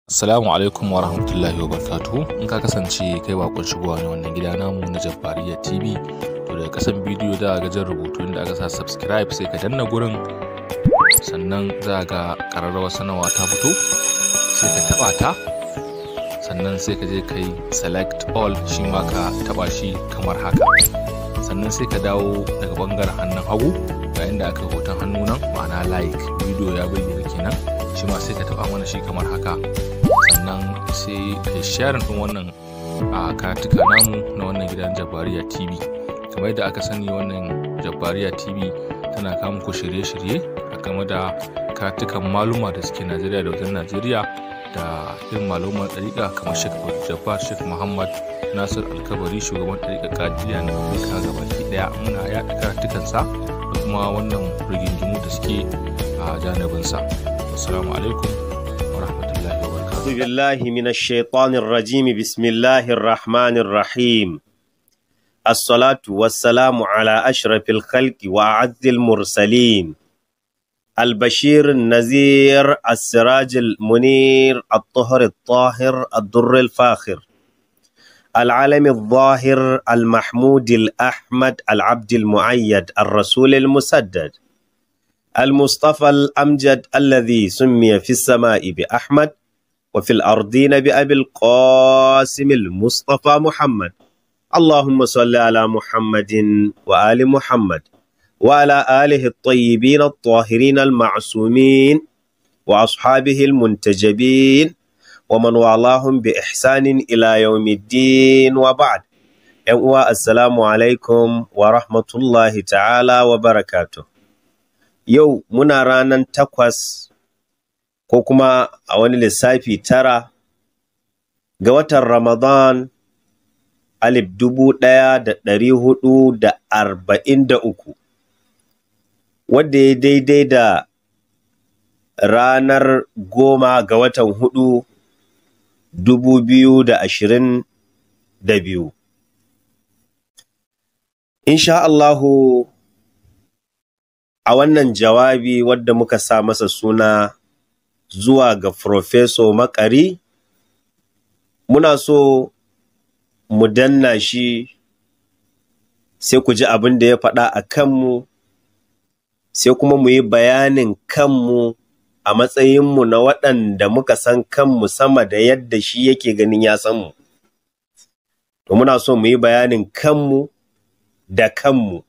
Assalamu alaikum wa rahmatullahi wa barakatuhu. In ka kasance kai bakon shigowa ne wannan gida namu na Jabbariya TV, to daga kasan bidiyo da ga jan rubutu inda aka sa subscribe sai ka danna gurin sannan za ga ƙararrawar sanarwa ta fito sai ka taɓa ta sannan sai ka je ka yi select all shi ma ka taɓa shi kamar haka sannan sai ka dawo daga bangaren hannun hagu ga inda aka yi hoton hannu nan ma'ana like bidiyo ya bayyana kenan shi ma sai ka taɓa mana shi kamar haka sannan sai ka yi sharing ɗin wannan a karatuka namu na wannan gidan jabbariya tv kamar yadda aka sani wannan jabbariya tv tana kawo muku shirye-shirye a game da karatukan maluma da suke najeriya da wajen najeriya da irin maluman ɗariƙa kamar shek jabbar shek muhammad nasir alkabari shugaban ɗariƙa kadiya na afirka gabaki ɗaya muna yaɗa karatukansa da kuma wannan rigingimu da suke a janibinsa assalamu alaikum wa rahmatullahi wa barakatuh أعوذ بالله من الشيطان الرجيم بسم الله الرحمن الرحيم الصلاة والسلام على أشرف الخلق وأعز المرسلين البشير النذير السراج المنير الطهر الطاهر الدر الفاخر العالم الظاهر المحمود الأحمد العبد المعيد الرسول المسدد المصطفى الأمجد الذي سمي في السماء بأحمد وفي الأرضين بأبي القاسم المصطفى محمد اللهم صل على محمد وآل محمد وعلى آله الطيبين الطاهرين المعصومين وأصحابه المنتجبين ومن والاهم بإحسان إلى يوم الدين وبعد السلام عليكم ورحمة الله تعالى وبركاته يو منا رانا تقوس ko kuma a wani lissafi tara ga watan Ramadan alif dubu ɗaya da ɗari hudu da arba'in da uku wadda ya daidai da ranar goma ga watan hudu dubu biyu da ashirin da biyu. Insha Allahu a wannan jawabi wadda muka sa masa suna zuwa ga Profeso Makari, muna so mu danna shi sai ku ji abin da ya faɗa a kanmu, sai kuma mu yi bayanin kanmu a matsayinmu na waɗanda muka san kanmu sama da yadda shi yake ganin ya san mu. To muna so mu yi bayanin kanmu da kanmu,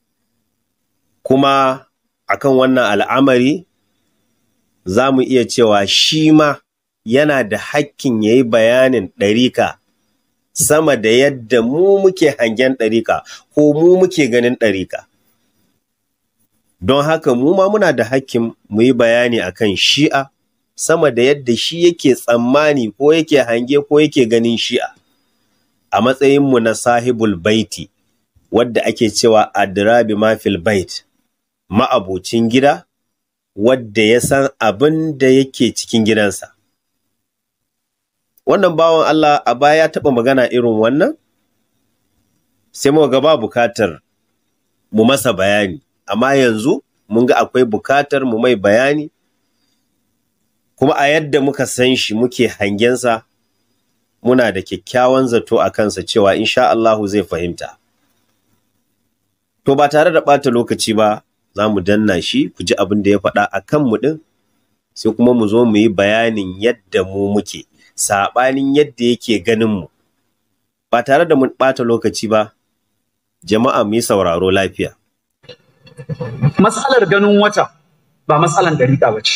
kuma akan wannan al'amari za mu iya cewa shi ma yana da hakkin ya yi bayanin ɗarika sama da yadda mu muke hangen ɗarika ko mu muke ganin ɗarika. Don haka mu ma muna da hakkin mu yi bayani akan shi'a sama da yadda shi yake tsammani ko yake hange ko yake ganin shi'a. A matsayinmu na sahibul baiti wadda ake cewa adirabi mafil bait ma'abocin gida wadda ya san abin da yake cikin gidansa. Wannan bawan Allah a baya ya taɓa magana irin wannan? Sai muka ga ba bukatar mu masa bayani, amma yanzu mun ga akwai bukatar mu mai bayani, kuma a yadda muka san shi muke hangensa muna da kyakkyawan zato a kansa cewa insha Allahu zai fahimta. To ba tare da ɓata lokaci ba, za mu danna shi ku ji abin da ya faɗa a kanmu ɗin sai kuma mu zo mu yi bayanin yadda mu muke saɓanin yadda yake ganinmu ba tare da mun ɓata lokaci ba jama'a mu yi sauraro lafiya. Matsalar ganin wata ba matsalan dariƙa ba ce.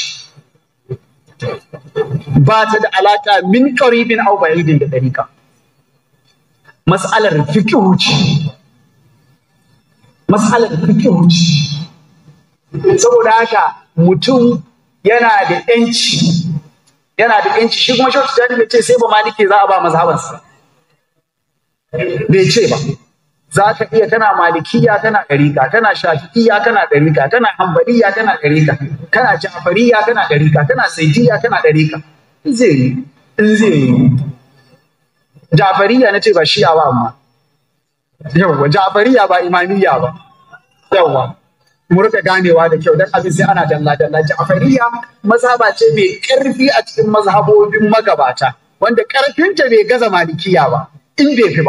Ba ta da alaƙa min ƙaribin au ba'idin da dariƙa. Matsalar fikihu ce. Matsalar fikihu ce. saboda haka mutum yana da yanci yana da yanci shi kuma shautu jani bai ce sai ba maliki za a ba mazhabansa bai ce ba za ka iya kana malikiya kana ɗarika kana shafi'iya kana ɗarika kana hambaliya kana ɗarika kana jafariya kana ɗarika kana saidiya kana ɗarika in zai yi in zai yi jafariya na ce ba shi'a ba amma yawwa jafariya ba imamiyya ba yawwa mu rika ganewa da kyau dan abin sai ana dalla dalla Ja'fariya mazhaba ce mai karfi a cikin mazhabobin magabata wanda karfinta bai gaza malikiya ba in bai fi ba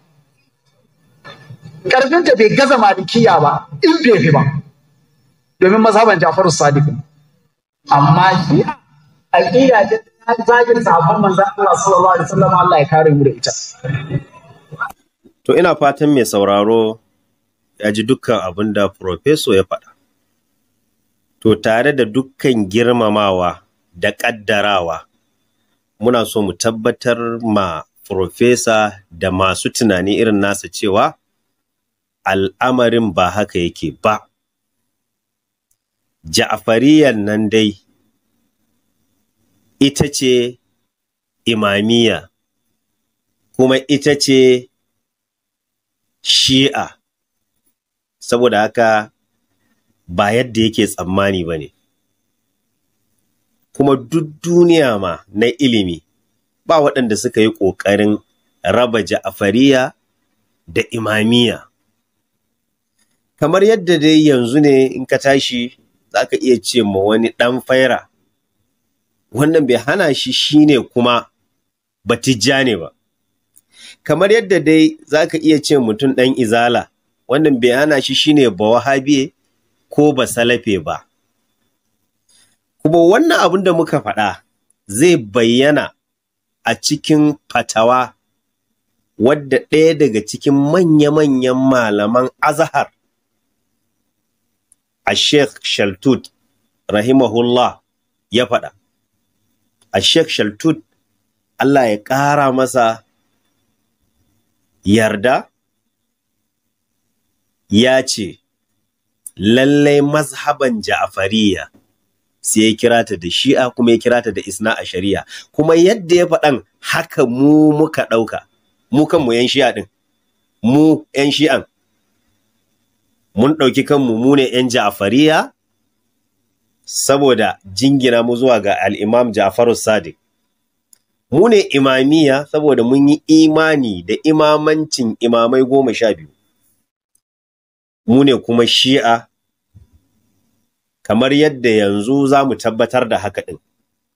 karfinta bai gaza malikiya ba in bai fi ba domin mazhaban Ja'far Sadiq amma shi aqida ce ta zagin sahabban manzon Allah sallallahu alaihi wasallam Allah ya kare mu da ita To ina fatan mai sauraro ya ji dukkan abin da Profeso ya faɗa. To tare da dukkan girmamawa da ƙaddarawa, muna so mu tabbatar ma Profesa da masu tunani irin nasa cewa al'amarin ba haka yake ba. Ja'afariyan nan dai ita ce imamiya, kuma ita ce shi'a saboda haka ba yadda yake tsammani ba ne kuma duk duniya ma na ilimi ba waɗanda suka yi ƙoƙarin raba ja'afariya da imamiya kamar yadda dai yanzu ne in ka tashi za ka iya ce ma wani ɗan faira wannan bai hana shi shine kuma batijja ne ba kamar yadda dai za ka iya ce mutum ɗan izala wannan bai hana shi shine ba wahabiye ko ba salafe ba kuma wannan abin da muka faɗa zai bayyana a cikin fatawa wadda ɗaya daga cikin manya-manyan malaman azahar a sheikh shaltut rahimahullah ya faɗa a sheikh shaltut Allah ya ƙara masa yarda ya ce lallai mazhaban ja'afariya sai ya kira ta da shi'a kuma ya kira ta da isna a shari'a kuma yadda ya faɗan haka mu muka ɗauka mu kanmu yan shi'a ɗin mu yan shi'an mun ɗauki kanmu mu ne yan ja'afariya saboda jingina mu zuwa ga al'imam ja'faru sadiq mu ne imamiya saboda mun yi imani da imamancin imamai goma sha biyu mu ne kuma shi'a kamar yadda yanzu za mu tabbatar da haka ɗin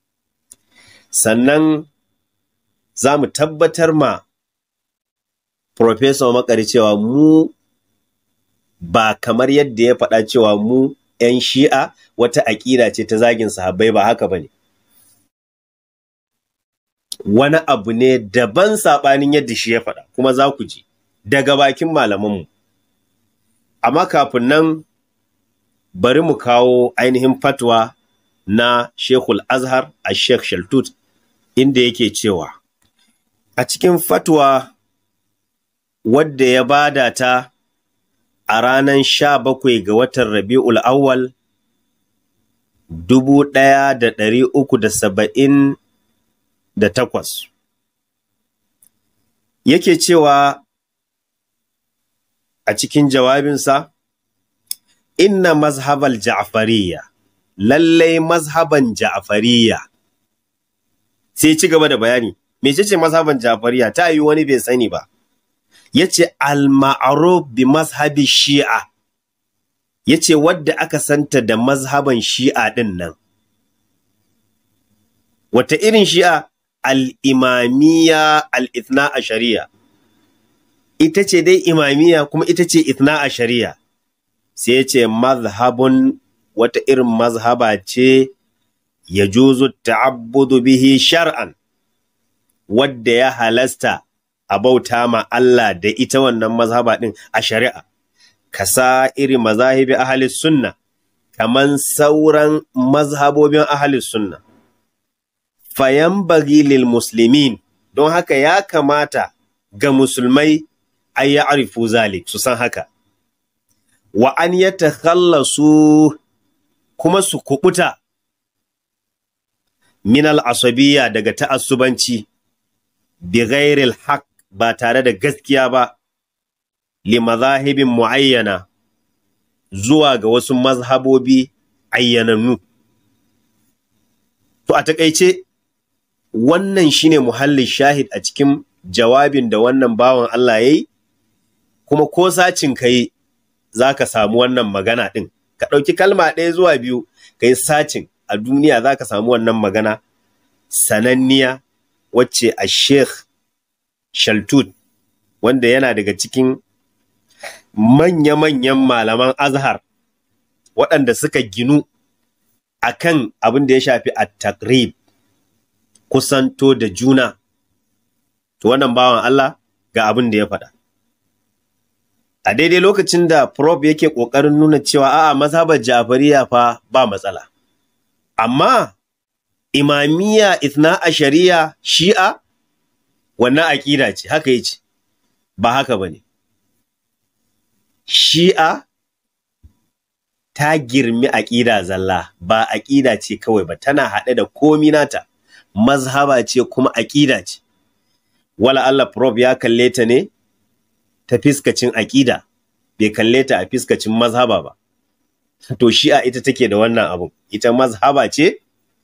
sannan za mu tabbatar ma Profesa Makari cewa mu ba kamar yadda ya faɗa cewa mu ‘yan shi'a wata aƙida ce ta zagin sahabbai ba haka ba ne. wani abu ne daban saɓanin yadda shi ya faɗa kuma za ku ji daga bakin malamanmu. Amma kafin nan bari mu kawo ainihin fatwa na Shekul Azhar a Sheikh Shaltut inda yake cewa a cikin fatwa wadda ya bada ta a ranar sha bakwai ga watan Rabi'ul Awwal dubu ɗaya da ɗari uku da saba'in da takwas. Yake cewa a cikin jawabinsa, Inna mazhabal ja'fariya, lallai mazhaban ja'fariya. Sai ci gaba da bayani, mece ce mazhaban ja'fariya ta yi wani bai sani ba. Ya ce al-ma'aruf bi mazhabi shi'a, ya ce wadda aka santa da mazhaban shi'a ɗin nan. Wata irin shi'a al'imamiya al'ithna a shari'a, ita ce dai imamiya kuma ita ce ithna a shari'a, sai ya ce mazhabun wata irin mazhaba ce ya juzu ta'abbudu bihi shar'an, wadda ya halasta a bauta ma Allah da ita wannan mazhaba ɗin a shari'a, kasa iri mazahibi ahalis sunna, kaman sauran mazhabobin ahalis sunna. fayan lil muslimin don haka ya kamata ga musulmai a yi arifu zalik su san haka wa an ya takhallasu kuma su kubuta min al'asabiya daga ta'assubanci bi ghairil haq ba tare da gaskiya ba li mazahibin muayyana zuwa ga wasu mazhabobi ayyanannu to a takaice wannan shine muhallin shahid a cikin jawabin da wannan bawan Allah ya yi, kuma ko sacin ka yi za ka samu wannan magana ɗin ka ɗauki kalma ɗaya zuwa biyu ka yi sacin a duniya za ka samu wannan magana sananniya wacce a sheikh shaltut wanda yana daga cikin manya-manyan malaman azhar waɗanda suka ginu a kan abin da ya shafi a takrib kusanto da juna to wannan bawan Allah ga abin da ya faɗa a daidai lokacin da prof yake ƙoƙarin nuna cewa a'a mazhabar jafariya fa ba matsala amma imamiya ithna a shari'a shi'a wannan aƙida ce haka yi ce ba haka ba ne shi'a ta girmi aƙida zalla ba aƙida ce kawai ba tana haɗe da komi nata mazhaba ce kuma aƙida ce wala Allah prof ya kalle ta ne ta fiskacin aƙida bai kalle ta a fiskacin mazhaba ba to shi'a ita take da wannan abun ita mazhaba ce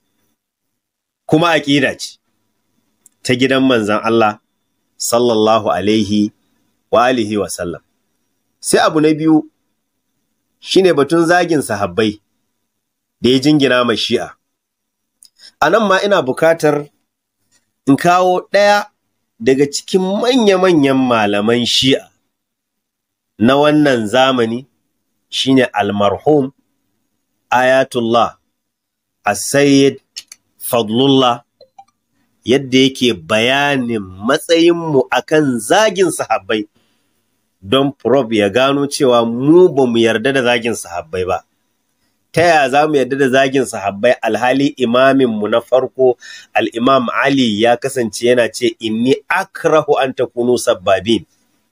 kuma aƙida ce ta gidan manzan Allah sallallahu alaihi wa alihi wa sallam sai abu na biyu shine batun zagin sahabbai da ya jingina ma shi'a a nan ma ina bukatar in kawo ɗaya daga cikin manya-manyan malaman shi'a na wannan zamani shine almarhum ayatullah as-sayyid fadlullah yadda yake bayanin matsayinmu akan zagin sahabbai don prof ya gano cewa mu ba mu yarda da zagin sahabbai ba ta yaya za mu yarda da zagin sahabbai alhali imaminmu na farko al'imam ali ya kasance yana ce inni akrahu an takunu sabbabin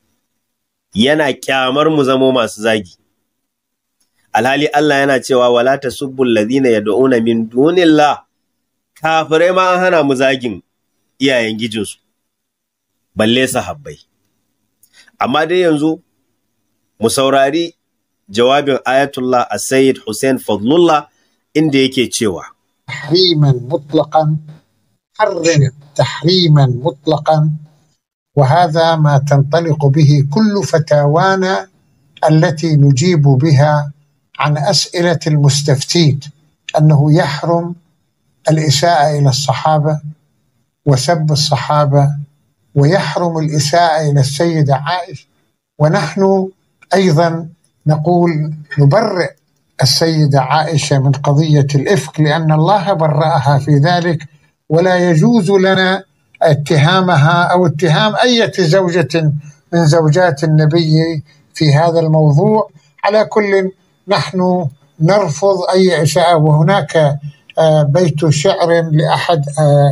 yana kyamar mu zamo masu zagi alhali Allah yana cewa wala tasubbul ladina yad'una min dunillah kafirai ma an hana mu zagin iyayen gijinsu balle sahabbai amma dai yanzu mu saurari jawabin ayatullah a sayyid hussein fadlullah inda yake cewa تحريما مطلقا حرم تحريما مطلقا وهذا ما تنطلق به كل فتاوانا التي نجيب بها عن اسئله المستفتين انه يحرم الاساءه الى الصحابه وسب الصحابه ويحرم الاساءه الى السيده عائشه ونحن ايضا نقول نبرئ السيده عائشه من قضيه الافك لان الله برأها في ذلك ولا يجوز لنا اتهامها او اتهام اية زوجة من زوجات النبي في هذا الموضوع على كل نحن نرفض اي اساءة وهناك بيت شعر لاحد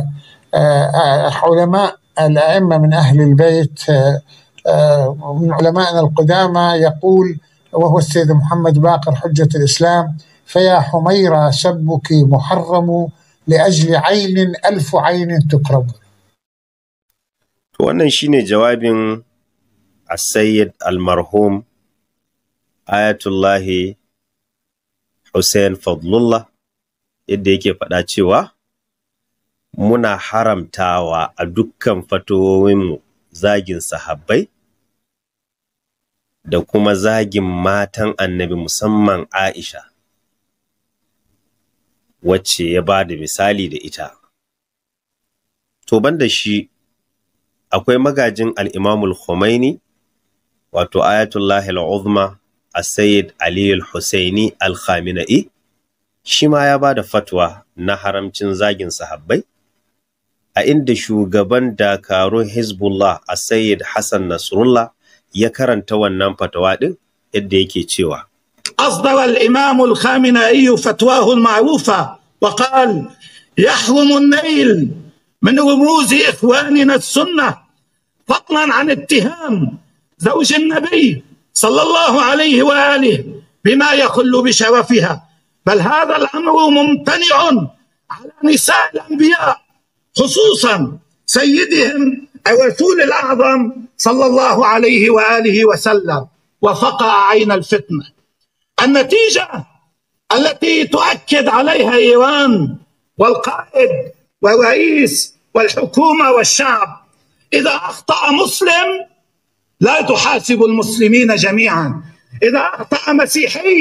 علماء الائمه من اهل البيت من علمائنا القدامى يقول وهو السيد محمد باقر حجة الإسلام فيا حميرة سبك محرم لأجل عين ألف عين تكرم wannan shine jawabin Sayyid al-marhum Ayatullahi Hussein Fadlullah yadda yake faɗa cewa muna haramtawa a dukkan fatoyinmu zagin sahabbai da kuma zagin matan annabi musamman Aisha wacce ya ba da misali da ita. To banda shi akwai magajin al'imamul Khomeini wato Ayatollah al'uzma a Sayyid Ali al-Husaini al-Khamina'i shi ma ya ba da fatwa na haramcin zagin sahabbai a inda shugaban dakarun Hezbollah a Sayyid Hassan Nasrullah ya karanta wannan fatawa ɗin yadda yake cewa. أصدر الإمام الخامنائي فتواه المعروفة وقال يحرم النيل من رموز إخواننا السنة فضلا عن اتهام زوج النبي صلى الله عليه وآله بما يخل بشرفها بل هذا الأمر ممتنع على نساء الأنبياء خصوصا سيدهم الرسول الأعظم صلى الله عليه وآله وسلم وفقع عين الفتنة النتيجة التي تؤكد عليها إيران والقائد والرئيس والحكومة والشعب إذا أخطأ مسلم لا تحاسب المسلمين جميعا إذا أخطأ مسيحي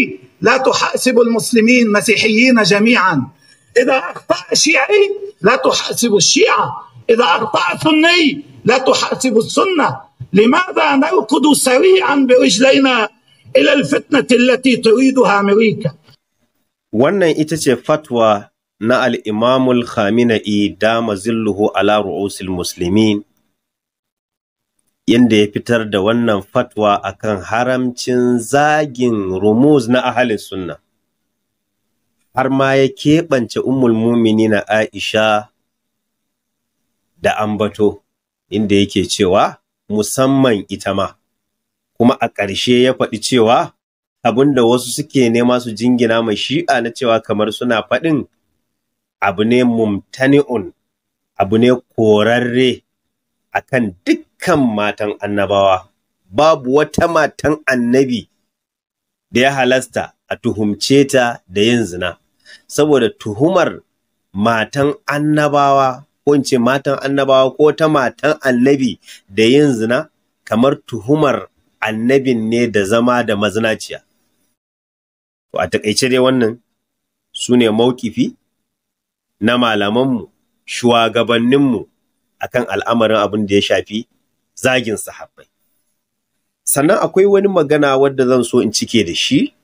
لا تحاسب المسلمين مسيحيين جميعا إذا أخطأ شيعي لا تحاسب الشيعة إذا أخطأ سني لا تحاسب السنة لماذا نركض سريعا برجلينا إلى الفتنة التي تريدها أمريكا wannan ita ce fatwa na al'imamul Khamenei dama zilluhu ala ru'usil muslimin yadda ya fitar da wannan fatwa akan haramcin zagin rumuz na ahalin sunna har ma ya keɓance ummul na Aisha da ambato inda yake cewa musamman ita ma kuma a ƙarshe ya faɗi cewa abin da wasu suke nema su jingina mai shi'a na cewa kamar suna faɗin abu ne mumtani'un abu ne korarre akan dukkan matan annabawa babu wata matan annabi da ya halasta a tuhumce ta da yin zina saboda tuhumar matan annabawa ko in ce matan annabawa ko ta matan annabi da yin zina kamar tuhumar annabin ne da zama da mazinaciya To a taƙaice dai wannan su ne mauƙifi na malamanmu, shugabanninmu a kan al'amarin abin da ya shafi zagin sahabbai. Sannan akwai wani magana wadda zan so in cike da shi,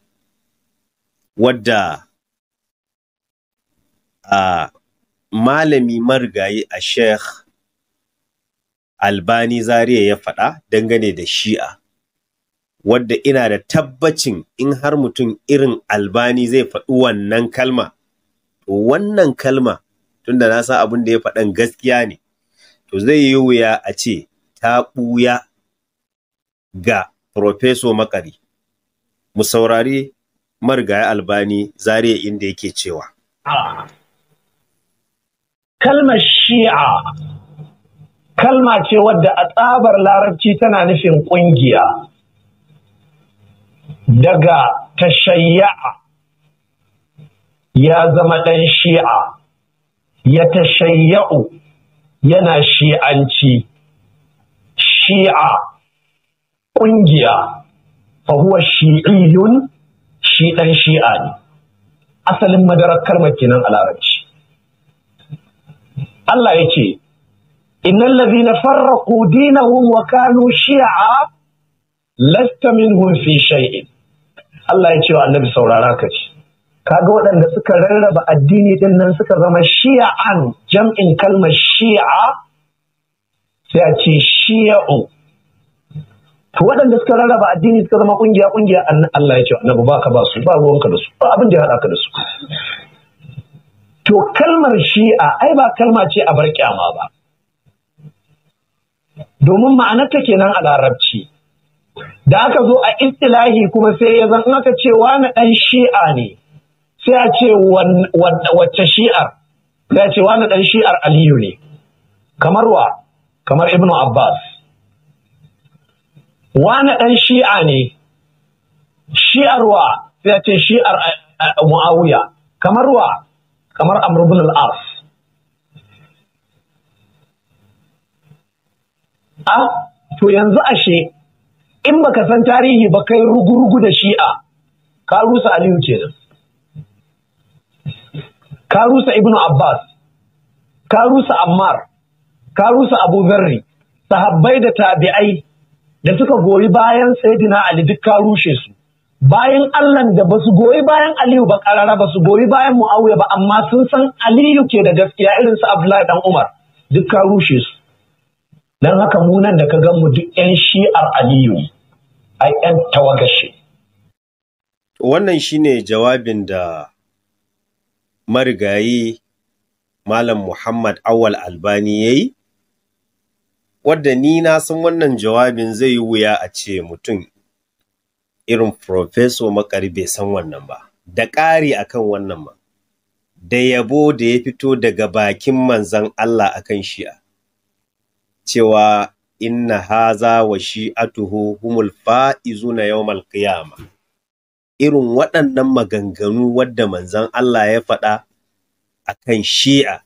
wadda a malami marigayi a Sheikh Albani Zariya ya faɗa dangane da shi'a. wadda ina da tabbacin in har mutum irin albani zai faɗi wannan kalma, to wannan kalma tunda na san abin da ya faɗan gaskiya ne, to zai yi wuya a ce ta ɓuya ga Profeso Makari. Mu saurari marigayi albani zariya inda yake cewa. Kalmar shi'a kalma ce wadda a tsabar larabci tana nufin ƙungiya. daga tashayya'a ya zama ɗan shi'a ya tashayya'u yana shi'anci shi'a ƙungiya fahuwa shi'iyun shi ɗan shi'a ne asalin madarar kalmar kenan a larabci Allah ya ce innal ladhina farraqu dinahum wa kanu shi'a lasta minhum fi shay'in Allah ya ce wa annabi saurara ka ce kaga waɗanda suka rarraba addini din nan suka zama shi'an jam'in kalmar shi'a sai a ce shi'u to waɗanda suka rarraba addini suka zama kungiya kungiya Allah ya ce wa annabi baka ba su ba ruwanka da su ba abin da ya haɗa ka da su to kalmar shi'a ai ba kalma ce a bar kyama ba domin ma'anarta kenan a larabci da aka zo a istilahi kuma sai ya zan aka ce wani ɗan shi'a ne sai a ce wacce shi'ar sai a ce wani ɗan shi'ar aliyu ne kamar wa kamar ibnu abbas wani ɗan shi'a ne shi'ar wa sai a ce shi'ar mu'awiya kamar wa kamar amr ibn al-as a to yanzu ashe in baka san tarihi ba kai rugurugu da shi'a ka rusa aliyu kenan ka rusa ibnu abbas ka rusa ammar ka rusa abu zarri sahabbai da tabi'ai da suka goyi bayan sayyidina ali duk ka rushe su bayan allah da ba su goyi bayan aliyu ba karara ba su goyi bayan muawiya ba amma sun san aliyu ke da gaskiya irin su abdullahi dan umar duk ka rushe su don haka munan da ka gan mu duk 'yan shi'ar aliyu ne ai 'yan tawagashe Wannan shine jawabin da marigayi Malam Muhammad Awal Albani ya yi, wadda ni na san wannan jawabin zai yi wuya a ce mutum irin Profeso Makari bai san wannan ba, da ƙari akan wannan ba, da yabo da ya fito daga bakin manzan Allah akan shi'a, cewa inna haza wa shi'atuhu humul fa'izuna yawmal qiyama irin waɗannan maganganu wadda manzon Allah ya faɗa akan shi'a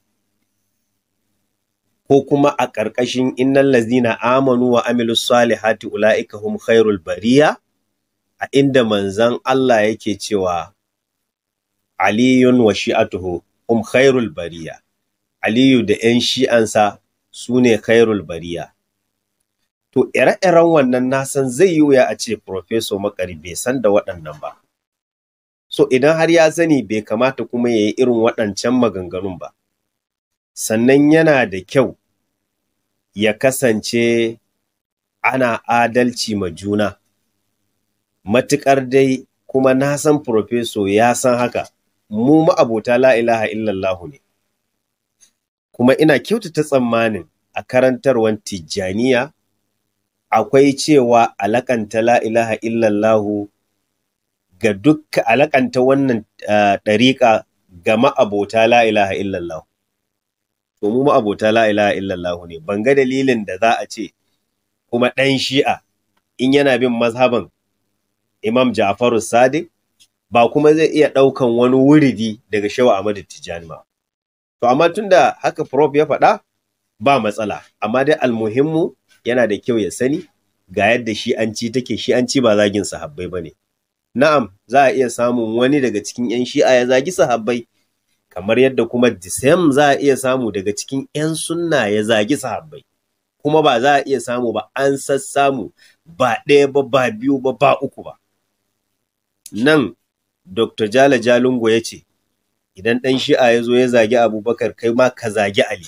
ko kuma a ƙarƙashin innal lazina amanu wa amilus salihati ulaika hum khairul bariya a inda manzan Allah yake cewa aliyun wa shi'atuhu um khairul bariya aliyu da 'yan shi'ansa su ne khairul bariya to ire-iren wannan nasan zai yi wuya a ce professor makari bai san da waɗannan ba so idan har ya sani bai kamata kuma ya yi irin waɗancan maganganun ba sannan yana da kyau ya kasance ana adalci ma juna matuƙar dai kuma na san profeso ya san haka mu ma'abota la ilaha illallahu ne kuma ina kyautata tsammanin a karantarwar tijjaniya akwai cewa alakanta la ilaha illallahu ga dukka alakanta wannan ɗariƙa ga ma'abota la ilaha illallahu to mu ma'abota la ilaha illallahu ne ban ga dalilin da za a ce kuma ɗan shi'a in yana bin mazhaban imam Ja'faru Sadiq ba kuma zai iya ɗaukan wani wuridi daga Shehu Ahmadu Tijjani ba. To amma tunda haka Prof ya faɗa ba matsala, amma dai almuhimmu yana da kyau ya sani ga yadda shi an ci take shi an ci ba zagin sahabbai ba ne. Na'am, za a iya samun wani daga cikin 'yan shi'a ya zagi sahabbai, kamar yadda kuma disem za a iya samu daga cikin 'yan sunna ya zagi sahabbai. Kuma ba za a iya samu ba an sassamu ba ɗaya ba ba biyu ba ba uku ba. nan Dr. Jala Jalungo ya ce, Idan ɗan shi'a ya zo ya zagi Abubakar kai ma ka zagi Ali,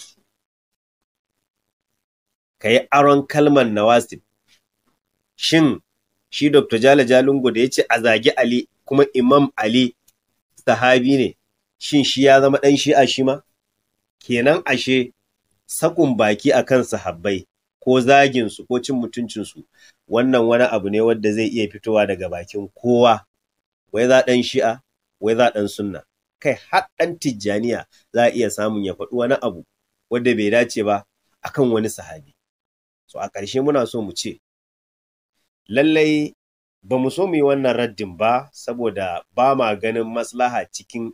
ka yi aron kalmar Nawasib. Shin shi Dr. Jala Jalungo da ya ce a zagi Ali kuma Imam Ali sahabi ne, shin shi ya zama ɗan shi'a shi ma? Kenan ashe sakun baki a kan sahabbai ko zaginsu ko cin mutuncinsu wannan wani abu ne wadda zai iya fitowa daga bakin kowa. wai za ɗan shi'a wai za ɗan sunna kai har ɗan tijjaniya za a iya samun ya faɗi wani abu wanda bai dace ba akan wani sahabi so a ƙarshe muna so mu ce lallai ba mu so mu yi wannan raddin ba saboda ba ma ganin maslaha cikin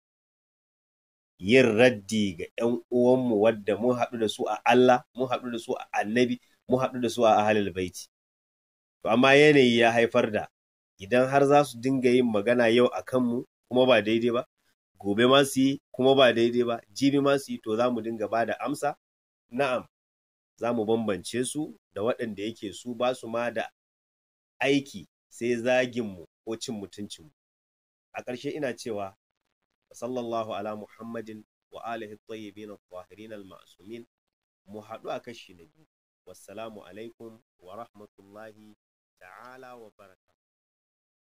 yin raddi ga 'yan uwanmu wadda mun haɗu da su a Allah mun haɗu da su a annabi mun haɗu da su a ahalul baiti to amma yanayi ya haifar da idan har za su dinga yin magana yau a kanmu kuma ba daidai ba gobe ma su yi kuma ba daidai ba jibi ma su yi to za mu dinga ba da amsa na'am za mu bambance su da waɗanda yake su ba su ma da aiki sai zaginmu ko cin mutuncinmu a ƙarshe ina cewa sallallahu ala muhammadin wa alihi tayyibin at-tahirin al-ma'sumin mu haɗu a kashi na biyu wassalamu alaikum wa rahmatullahi ta'ala wa barakatuh